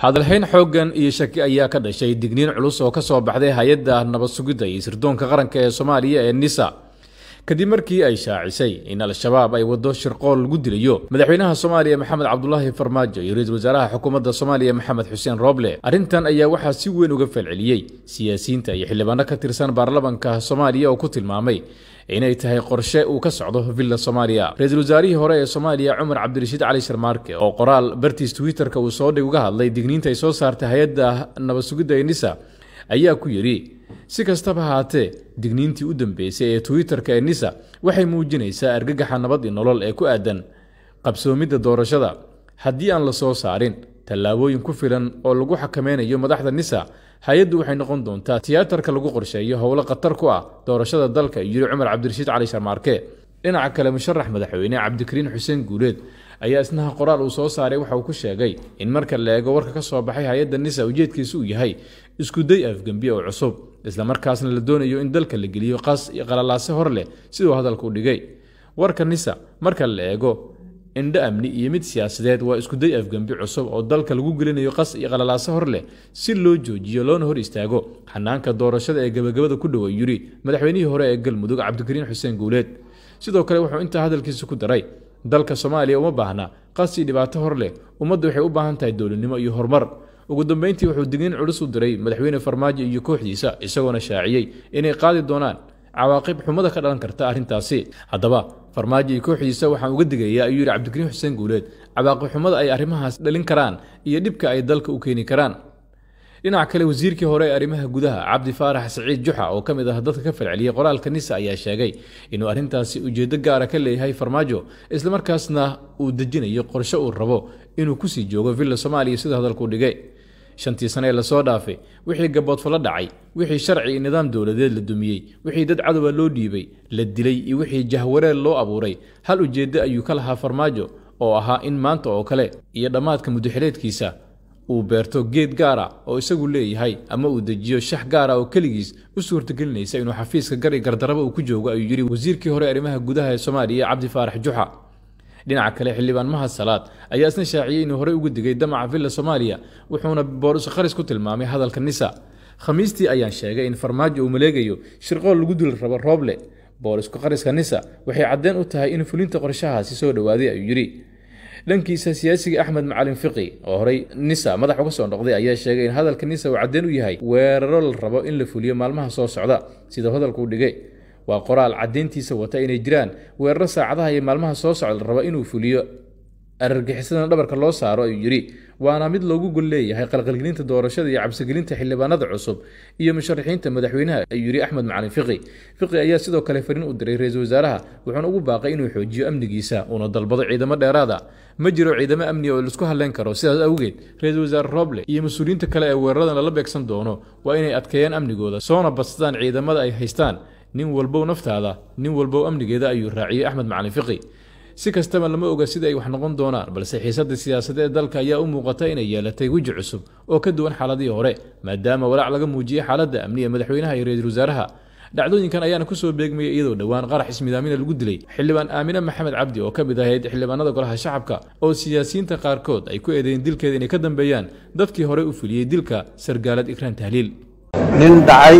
hadalhayn xooggan iyo shaki ayaa ka dhashay digniin culus oo ka soo baxday hay-adda nabad sugidda iyo sirdoonka qaranka ee soomaaliya ee nisa kadib markii ay shaacisay in al-shabaab ay waddo shirqool lagu dilayo madaxweynaha soomaaliya maxamed cabdulaahi farmaajo iyo ra-iisul wasaaraha xukuumadda soomaaliya maxamed xuseen rooble arrintan ayaa waxaa si weyn uga falceliyey siyaasiyiinta iyo xildhibaano ka tirsan baarlamanka soomaaliya oo ku tilmaamay inay tahay qorshe uu ka socdo villa soomaaliya ra-iisul wasaarihii hore ee soomaaliya cumar cabdirashiid cali sharmaarke oo qoraal bartiis twitterka uu soo dhig uga hadlay digniinta ay soo saartay hay-adda nabad sugidda ee nisa ayaa ku yidhi si kastaba haatee digniintii u dambeysay ee twitterka ee nisa waxay muujinaysaa argagaxa nabad iyo nolol ee ku aadan qabsoomidda doorashada haddii aan la soo saarin tallaabooyin ku filan oo lagu xakameynayo madaxda nisa hay-addu waxay noqon doontaa tiyaatarka lagu qorsheeyo howlo khatar ku ah doorashada dalka yiri cumar cabdirashiid cali sharmaarke dhinaca kale musharax madaxweyne cabdikariin xuseen guuleed ayaa isnaha qoraal uu soo saaray waxa uu ku sheegay in marka la eego warka ka soo baxay hay-adda nisa ujeedkiisu uu yahay iskuday afgembi oo cusub islamarkaasna la doonayo in dalka la geliyo qas iyo qalalaase hor leh siduu hadalka u dhigay warka nisa marka la eego indho amni iyo mid siyaasadeed waa iskuday afgembi cusub oo dalka lagu gelinayo qas iyo qalalaase hor leh si loo joojiyo loona hor istaago xanaanka doorashada ee gebagabada ku dhowa yiri madaxweynihii hore ee galmudug cabdikariin xuseen guuleed sidoo kale wuxuu intaa hadalkiisa ku daray dalka soomaaliya uma baahna qas iyo dhibaato hor leh ummadda waxay u baahan tahay dowladnimo iyo horumar ugu dambeyntii wuxuu digniin culus u diray madaxweyne farmaajo iyo kooxdiisa isagoona shaaciyey inay qaadi doonaan cawaaqib xumada ka dhalan karta arrintaasi haddaba farmaajo iyo kooxdiisa waxaan uga digayaa ayuu yidhi cabdikariin xuseen guuleed cawaaqib xumada ay arrimahaas dhalin karaan iyo dhibka ay dalka u keeni karaan dhinaca kale wasiirkii hore ee arrimaha gudaha cabdi faarax saciid juxa oo ka mid ah dadka ka falceliyey qoraalka nisa ayaa sheegay inuu arrintaasi ujeeddo gaara ka leeyahay farmaajo islamarkaasna uu dejinayo qorshe uu rabo inuu kusii joogo villa soomaaliya sida hadalkuu dhigay shantii sane ee lasoo dhaafay wixii gaboodfalo dhacay wixii sharci iyo nidaam dowladeed la dumiyey wixii dad cadowa loo dhiibay la dilay iyo wixii jahwareer loo abuuray hal ujeeddo ayuu ka lahaa farmaajo oo ahaa in maanta oo kale iyo dhammaadka muddaxileedkiisa uu beerto geed gaara oo isagu leeyahay ama uu dejiyo shax gaara oo keligiis u suurtagelinaysa inuu xafiiska gar i gardaraba uu ku joogo ayuu yidhi wasiirkii hore arrimaha gudaha ee soomaaliya cabdi faarax juxa dhinaca kale xildhibaan mahad salaad ayaa isna shaaciyey inuu horey ugu digay damaca villa soomaaliya wuxuuna boorus kharis ku tilmaamay hadalka nisa khamiistii ayaan sheegay in farmaajo uu maleegayo shirqool lagu duli rabo rooble boorisku khariska nisa waxay caddeen u tahay in fulinta qorshahaasi soo dhowaaday ayuu yidhi dhankiisa siyaasiga axmed macalin fiqi oo horey nisa madax uga soo noqday ayaa sheegay in hadalka nisa uu caddeen u yahay weeraro la rabo in la fuliyo maalmaha soo socda sidau hadalkuu dhigay waa qoraal caddeyntiisa wata inay jiraan weeraro saacadaha iyo maalmaha soo socda la rabo inuu fuliyo arargixisadana dhabarka loo saaro ayuu yidhi waana mid loogu gol leeyahay qalqalgelinta doorashada iyo cabsigelinta xildhibaanada cusub iyo musharaxiinta madaxweynaha ayuu yidhi axmed macalin fiqi fiqi ayaa sidoo kale fariin u diray ra-iisul wasaaraha wuxuuna ugu baaqay inuu xoojiyo amnigiisa uuna dalbado ciidamo dheeraada ma jiro ciidamo amni oo laisku hadleyn karo sidaas awgeed ra-iisul wasaare rooble iyo mas-uuliyiinta kale ee weeraradan lala beegsan doono waa inay adkeeyaan amnigooda soona badsadaan ciidamada ay haystaan nin walbow naftaada nin walbow amnigeeda ayuu raaciyey axmed macalin fiqi si kastaba lama oga sida ay wax noqon doonaan balse xiisadda siyaasadeed dalka ayaa u muuqata inay yeelatay weji cusub oo ka duwan xaaladihii hore maadaama walaac laga muujiyey xaaladda amniga madaxweynaha iyo ra-iisul wasaaraha dhacdooyinkan ayaana kusoo beegmayay iyadoo dhowaan qarax ismidaamina lagu dilay xildhibaan aamine maxamed cabdi oo ka mid ahayd xildhibaanada golaha shacabka oo siyaasiyiinta qaarkood ay ku eedeeyeen dilkeeda inay ka dambeeyaan dadkii horey u fuliyey dilka sargaalad ikraan tahliil nin dhacay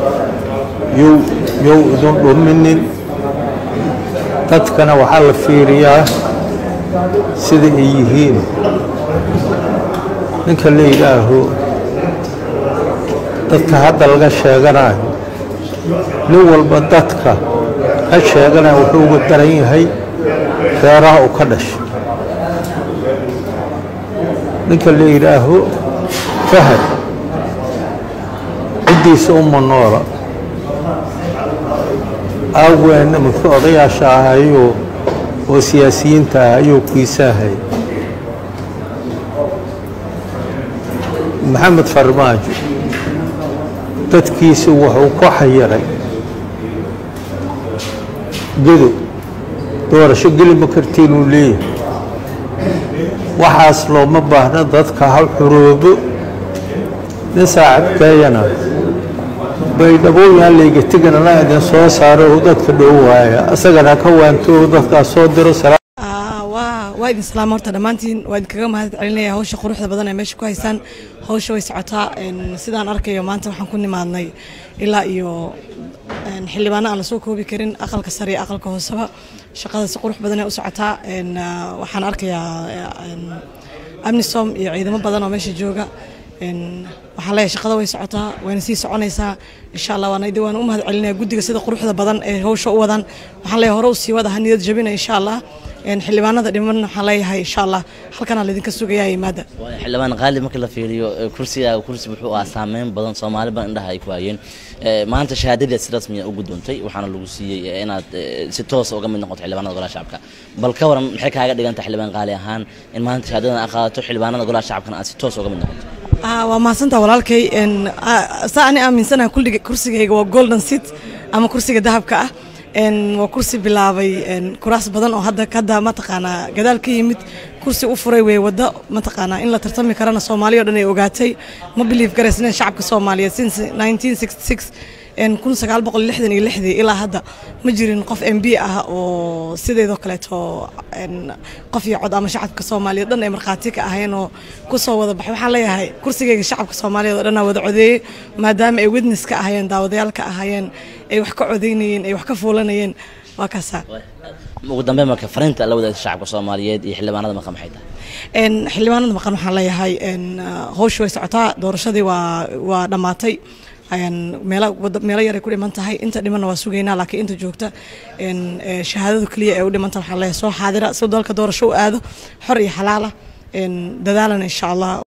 yow yow idun dhuminin dadkana waxaa la fiiriyaa sida ay yihiin ninka la yidhaaho dadka hadda laga sheeganayo nin walba dadka ka sheeganaya wuxuu uga daran yahay reeraha u ka dhashay ninka la yidhaaho fahad ciddiisa uma noola aaweenna muxuu odayaasha ahayuu oo siyaasiyiinta ah ayuu kiisaahay maxamed farmaajo dadkiisi wuxuu ku xayiray gedo doorasho geli ma kartiinuu leeyahay waxaas looma baahna dadka ha xuroobo nin saacadkeeyana baydhabooyaan layga teganana idin soo saaro uu dadka dhow waaya asagana ka waanto uu dadkaas soo diro waa idin salaama horta dhammaantiin waa idinkaga mahad celinaya hawsha quruxda badan ee meesha ku haysaan hawsha way socotaa sidaan arkayo maanta waxaan ku nimaadnay ilaa iyo xildhibaano aan lasoo koobi karin aqalka sare iyo aqalka hooseba shaqada si qurux badan ee u socotaa waxaan arkayaa amnisom iyo ciidamo badan oo meesha jooga waxaan leeyahay shaqada way socotaa wayna sii soconaysaa insha allah waana waan u mahad celinaya guddiga sida quruxda badan ee hawsha u wadaan waxaan leeyahay hore u sii wada ha niyad jabina insha allah xildhibaanada dhiman waxaan leeyahay insha allah halkanaa laydinka sugayaa yimaada xildhibaan qaali marka la fiiriyo kursiga kursi wuxuu ahaa saameyn badan soomaali badan indhaha ay ku hayeen maanta shahaadadii si rasmiya u gudoontay waxaana lagu siiyey inaad si toos uga mid noqoto xildhibaanada golaha shacabka bal ka waran maxay kaaga dhiganta xildhibaan qaali ahaan in maanta shahaadadan aad qaadato xildhibaanada golaha shacabkana aad si toos uga mid noqoto waa mahadsantaa walaalkay saa ani aaminsanaha kulliga kursigayga waa golden seat ama kursiga dahabka ah waa kursi bilaabay kuraas badan oo hadda hadda mataqaanaa gadaal ka yimid kursi u furay wey waddo mataqaanaa in la tartami karana soomaaliya o dhan ay ogaatay ma biliif garaysneen shacabka soomaaliyeed since 1966 kun sagaal boqol lixdan iyo lixdii ilaa hadda ma jirin qof m b ah oo sideedoo kaleeto qof iyo cod ama shacabka soomaaliyeed dhan ay markhaati ka ahayeen oo kusoo wada baxay waxaan leeyahay kursigayga shacabka soomaaliyeed oo dhanaa wada codeeyey maadaama ay witness ka ahayeen daawadayaal ka ahayeen ay wax ka codeynayeen ay wax ka fuulanayeen waa kaasaa ugu dambeyn marka fariinta la wadaagta shacabka soomaaliyeed iyo xildhibaanada maqan maxay tahay xildhibaanada maqan waxaan leeyahay hawsha way socotaa doorashadii waa waa dhammaatay meelo yaray ku dhiman tahay inta dhimanna waa sugaynaa laakiin inta joogta shahaadadu keliya ee u dhimanta waxaan leeyahay soo xaadira si dalka doorasho u aado xor iyo xalaala dadaalana insha allah